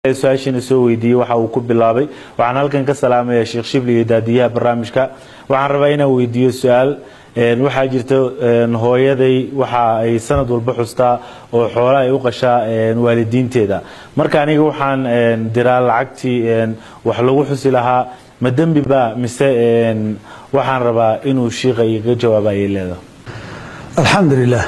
su-aashiina soo weydiiyey waxa uu ku bilaabay waxaan halkan ka salaamaya sheekh shibli iyo daadiyaha barnaamijka waxaan rabaa inaan weydiiyo su-aal waxaa jirta hooyaday waxa ay sanad walba xustaa oo xoola ay u qashaa waalidiinteeda marka aniga waxaan diraa lacagtii wax lagu xusi lahaa ma dembi ba mise waxaan rabaa inuu shiiqa igaga jawaaba ayay leedahay alxamdu lilah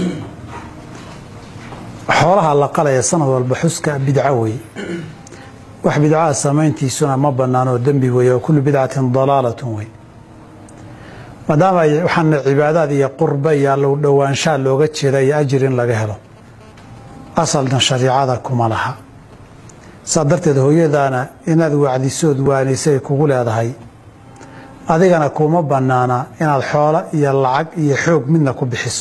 xoolaha la qalaya sanad walba xuska bidco wey wax bidcaha samayntiisuna ma banaanoo dembi wey oo kullu bidcatin dalaalatun wey maadaama ay waxaana cibaadaad iyo qurba iyo allow dhowaanshaa looga jeeda iyo ajir in laga helo asalna shariicada kuma laha saa darteed hooyadaana inaad wacdisood waanisay kugu leedahay adigana kuma bannaana inaad xoolo iyo lacag iyo xoog midna ku bixiso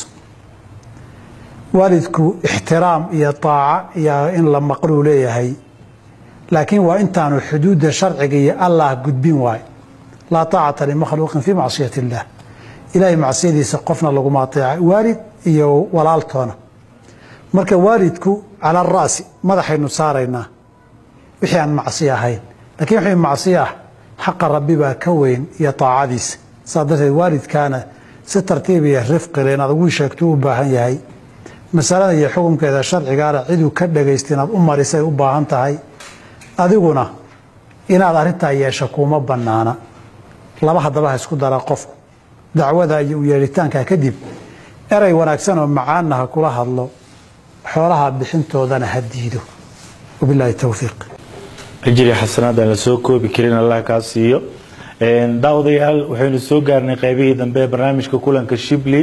waalidku ixtiraam iyo taaca iyo in la maqluu leeyahay laakiin waa intaanu xuduudda sharciga iyo allah gudbin waay laa taacata limakhluuqin fii macsiyati illaah ilaahay macsiyadiisa qofna laguma ateeca waalid iyo walaaltoona marka waalidku cala ara'si madaxaynu saaraynaa wixii aan macsiyo ahayn lakiin wixii macsiyo ah xaqa rabbi baa ka weyn iyo taacadiisa saa darteed waalidkaana si tartiib iyo rifqile inaad ugu sheegto u baahan yahay masalada iyo xukunkeeda sharcigaana ciduu ka dhagaysta inaad u marisay u baahan tahay adiguna inaad arrintaa yeesho kuma bannaana laba haddaba ha isku dara qofku dacwada iyo u yeelitaanka kadib erey wanaagsan oo macaanna ha kula hadlo xoolaha bixintoodana ha diido wabilaahi towfiiq ajri xasanaad aan la soo koobi karin allah kaa siiyo daawadayaal waxaynu soo gaarnay qaybihii dambe ee barnaamijka kulanka shibli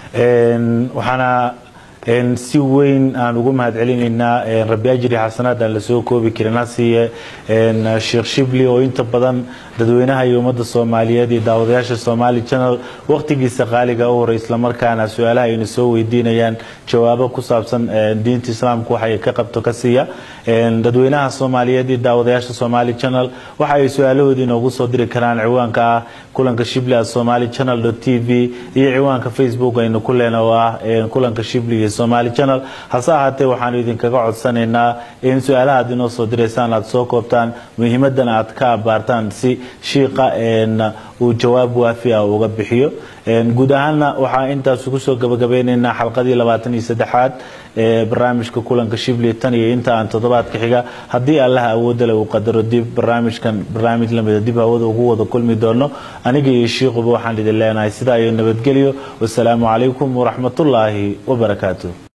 waxaana si weyn aan ugu mahad celinaynaa rabbi ajri xasanaad aan lasoo koobi karin hasiiye sheekh shibli oo inta badan dadweynaha iyo ummadda soomaaliyeed iyo daawadayaasha somaali channel waqtigiisa qaaliga u horay islamarkaana su-aalaha ayna soo weydiinayaan jawaabo ku saabsan diinta islaamka waxa ay ka qabto ka siiya dadweynaha soomaaliyeed iyo daawadayaasha somaali channel waxa ay su-aalahoodii inoogu soo diri karaan ciwaanka ah kulanka shibli at somali channel t v iyo ciwaanka facebook aynu ku leena oo ah kulanka shibli iyo somali channel hase ahaatee waxaanu idinkaga codsanaynaa in su-aalaha ad inoo soo diraysaan aad soo koobtaan muhiimadan aad ka abaartaan si shiiqa uu jawaab waafi ah uga bixiyo guud ahaanna waxaa intaas kusoo gabagabeynaynaa xalqadii labaatan iyo saddexaad ee barnaamijka kulanka shibli tan iyo inta aan toddobaadka xiga haddii allaha awoodale uu qadaro dib barnaamijkan barnaamij lamida dib hawada ugu wada kulmi doono aniga iyo shiikuba waxaan idin leenahay sidaa iyo nabadgelyo wasalaamu calaykum waraxmatullaahi wabarakaatu